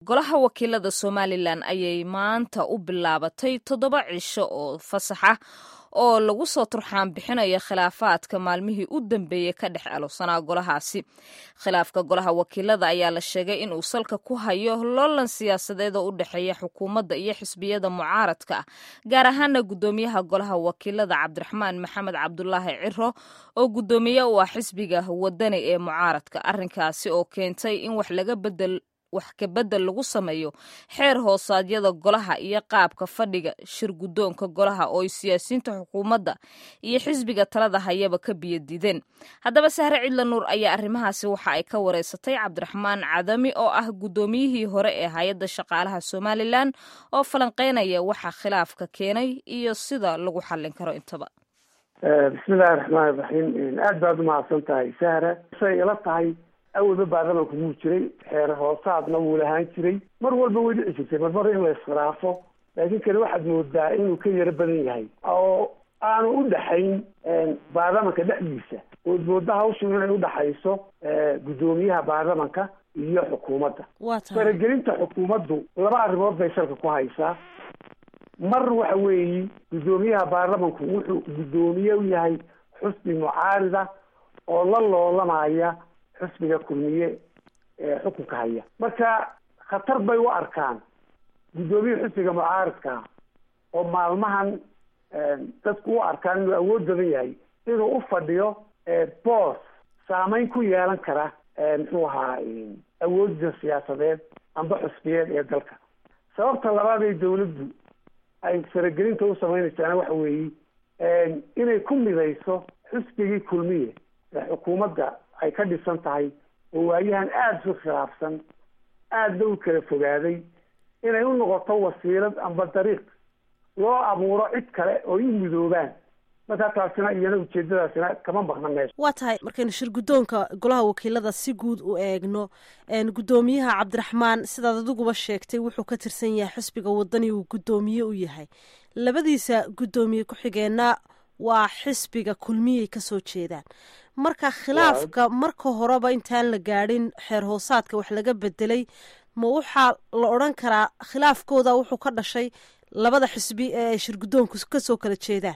golaha wakiilada somalilan ayay maanta u bilaabatay toddoba cisho oo fasax ah oo lagu soo turxaan bixinayo khilaafaadka maalmihii u dambeeyey ka dhex alowsanaa golahaasi khilaafka golaha wakiilada ayaa la sheegay inuu salka ku hayo loolan siyaasadeed oo u dhexeeya xukuumadda iyo xisbiyada mucaaradka ah gaar ahaana guddoomiyaha golaha wakiilada cabdiraxmaan maxamed cabdulaahi ciro oo guddoomiye u ah xisbiga wadani ee mucaaradka arrinkaasi oo keentay in wax laga bedel wax kabedel lagu sameeyo xeer hoosaadyada golaha iyo qaabka fadhiga shir guddoonka golaha oo ay siyaasiyiinta xukuumadda iyo xisbiga talada hayaba ka biyadiideen haddaba sahre cidla nuur ayaa arrimahaasi waxa ay ka wareysatay cabdiraxmaan cadami oo ah guddoomiyihii hore ee hay-adda shaqaalaha somalilan oo falanqeynaya waxa khilaafka keenay iyo sida lagu xallin karo intaba bismillahi raxmaani raxiim aada baad umahadsan tahay sahra say ila tahay awalba baarlamanku wuu jiray xeer hoosaadna wuu lahaan jiray mar walba way dhici jirtay marmar in la iskhilaafo laakiin kani waxaad moodaa inuu ka yaro badan yahay oo aanu u dhexayn baarlamanka dhexdiisa ood mooda hawshu inay udhaxayso guddoomiyaha baarlamanka iyo xukuumadda faragelinta xukuumaddu laba arrimood bay salka ku haysaa mar waxa weeyi guddoomiyaha baarlamanku wuxuu guddoomiye u yahay xusbi mucaarida oo la loolamaya xusbiga kulmiye ee xukunka haya marka khatar bay u arkaan guddoomiyaha xusbiga mucaaradka oo maalmahan dadku u arkaan inuu awood badan yahay inuu u fadhiyo boos saameyn ku yeelan kara muxuu ahaa awoodda siyaasadeed amba xusbiyeed ee dalka sababta labaad ee dawladdu ay faragelinta u sameynaysaana waxa weeye inay ku midayso xusbigii kulmiye ee xukuumadda ay ka dhisan tahay oo waayahan aada isu khilaafsan aadna u kala fogaaday inay u noqoto wasiilad amba dariiq loo abuuro cid kale oo u midoobaan markaa taasina iyana ujeedadaasina kama maqna meesha waa tahay markaynu shir guddoonka golaha wakiilada si guud u eegno guddoomiyaha cabdiraxmaan sidaad adiguba sheegtay wuxuu ka tirsan yahay xisbiga wadani uu guddoomiye u yahay labadiisa guddoomiye ku-xigeenna waa xisbiga kulmiyay kasoo jeedaan marka khilaafka marka horeba intaan la gaadhin xeer hoosaadka wax laga bedelay ma waxaa la odran karaa khilaafkooda wuxuu ka dhashay labada xisbi ee ay shir guddoonku kasoo kala jeedaan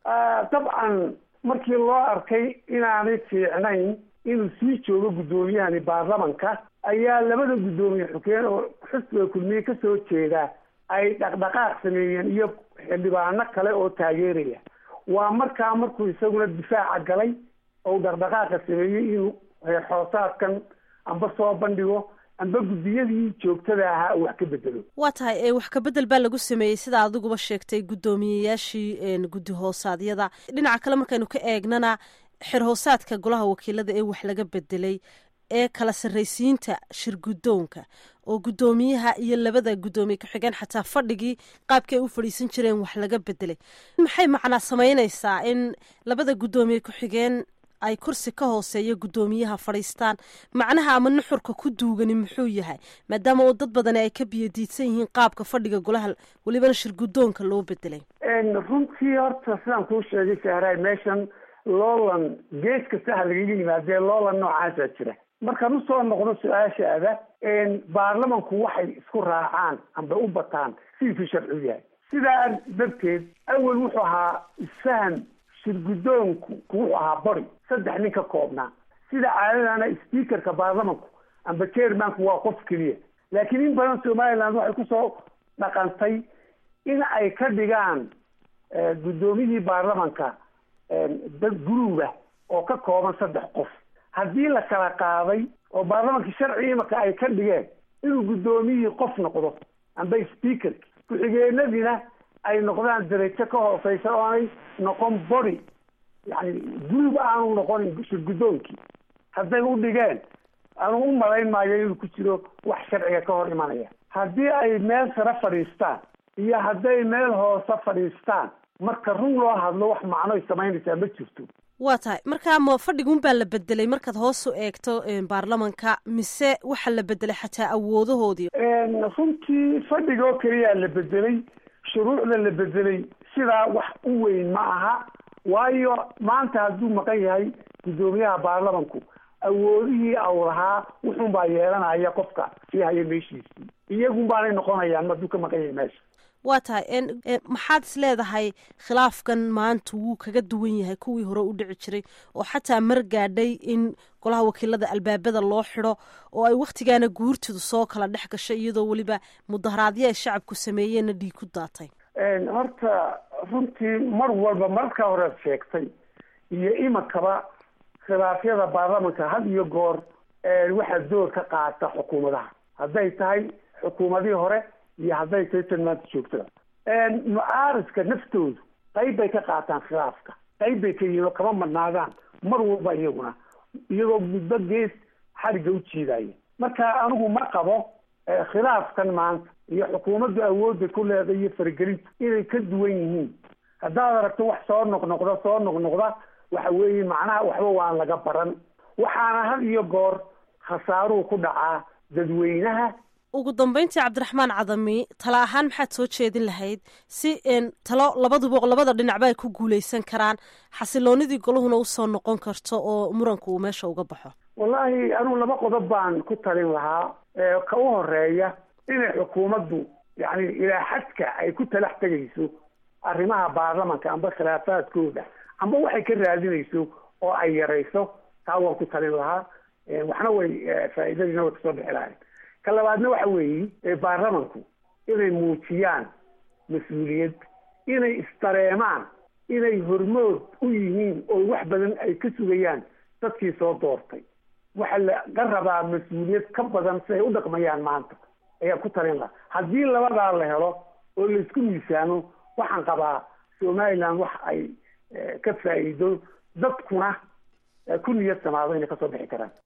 dabcan markii loo arkay inaanay fiicnayn inuu sii joogo guddoomiyahani baarlamanka ayaa labada guddoomiye xukeen oo xisbiga kulmiye kasoo jeeda ay dhaqdhaqaaq sameeyeen iyo xildhibaano kale oo taageeraya waa markaa markuu isaguna difaaca galay ou dhaqdhaqaaqa sameeyey inuu heer xoosaadkan amba soo bandhigo amba guddiyadii joogtada ahaa wax ka bedelo waa tahay wax ka bedel baa lagu sameeyey sida adiguba sheegtay guddoomiyeyaashii guddi hoosaadyada dhinaca kale markaynu ka eegnana xer hoosaadka golaha wakiilada ee wax laga bedelay ee kala sarraysiinta shir guddoonka oo guddoomiyaha iyo labada guddoomiye ku-xigeen xataa fadhigii qaabkii ay u fadhiisan jireen wax laga bedelay maxay macnaa samaynaysaa in labada guddoomiye ku-xigeen ay kursi ka hooseeya guddoomiyaha fadhiistaan macnaha ama nuxurka ku duugani muxuu yahay maadaama oo dad badani ay ka biyadiidsan yihiin qaabka fadhiga golaha welibana shir guddoonka loo bedelay runtii horta sidaan kuu sheegay sahraay meeshan loolan gees kasta ha lagaga yimaadee loolan noocaasaa jira markaan usoo noqdo su-aashaada baarlamanku waxay isku raacaan amba u bataan sidiisuu sharciu yahay sidaa darteed awel wuxuu ahaa isfahan shir guddoonku wuxuu ahaa bari saddex nin ka koobnaa sida caadadana speakerka baarlamanku amba chairmanku waa qof keliya laakiin in badan somaliland waxay kusoo dhaqantay in ay ka dhigaan guddoomiyihii baarlamanka dad guruuba oo ka kooban saddex qof haddii la kala qaaday oo baarlamankii sharci imaka ay ka dhigeen inuu guddoomiyihii qof noqdo amba speakerki ku-xigeenadiina ay noqdaan darajo ka hooseysa oonay noqon body yani group aanu noqonin shir guddoonkii hadday u dhigeen anu u malayn maayo inuu ku jiro wax sharciga ka hor imanaya haddii ay meel sare fadhiistaan iyo hadday meel hoose fadhiistaan marka run loo hadlo wax macnoy samaynaysaa ma jirto waa tahay markaa ma fadhiguun baa la bedelay markaad hoos u eegto baarlamanka mise waxaa la bedelay xataa awoodahoodii runtii fadhiga oo keliyaa la bedelay shuruucda la bedelay sidaa wax u weyn ma aha waayo maanta hadduu maqan yahay guddoomiyaha baarlamanku awoodihii aw lahaa wuxuun baa yeelanaya qofka sii haya meeshiisii iyagun baanay noqonayaan maduu ka maqan yahay meesha waa tahay maxaad is leedahay khilaafkan maanta wuu kaga duwan yahay kuwii hore u dhici jiray oo xataa mar gaadhay in golaha wakiilada albaabada loo xidho oo ay wakhtigaana guurtidu soo kala dhex gashay iyadoo weliba mudaharaadyo ay shacabku sameeyeenna dhiig ku daatay horta runtii mar walba marka hore sheegtay iyo imakaba khilaafyada baarlamanka had iyo goor waxaa door ka qaata xukuumadaha hadday tahay xukuumadihii hore iyo hadday tahay tan maanta joogtada mucaaridka naftoodu qayb bay ka qaataan khilaafka qayb bay ka yihiin oo kama madnaadaan mar walba iyaguna iyagoo muddo gees xarigga u jiidaya marka anigu ma qabo khilaafkan maanta iyo xukuumaddu awoodda ku leeday iyo faragelinta inay ka duwan yihiin haddaad aragto wax soo noqnoqda soo noqnoqda waxa weeye macnaha waxba waan laga baran waxaana had iyo goor khasaaruhu ku dhacaa dadweynaha ugu dambeyntii cabdiraxmaan cadami tala ahaan maxaad soo jeedin lahayd si talo labaduba labada dhinacba ay ku guuleysan karaan xasiloonidii golahuna usoo noqon karto oo muranku uu meesha uga baxo wallaahi anugu laba qodob baan ku talin lahaa ka u horeeya inay xukuumaddu yacni ilaa xadka ay ku talax tegayso arrimaha baarlamanka amba khilaafaadkooda amba waxay ka raadinayso oo ay yarayso taa waan ku talin lahaa waxna way faa'iidadiina way kasoo bixi lahayn ka labaadna waxa weeye baarlamanku inay muujiyaan mas-uuliyad inay isdareemaan inay hormood u yihiin oo wax badan ay ka sugayaan dadkii soo doortay waxa laga rabaa mas-uuliyad ka badan si ay u dhaqmayaan maanta ayaan ku talin lahaa haddii labadaa la helo oo laisku miisaamo waxaan qabaa somaliland wax ay ka faa'iido dadkuna ku niyad samaado inay kasoo bixi karaan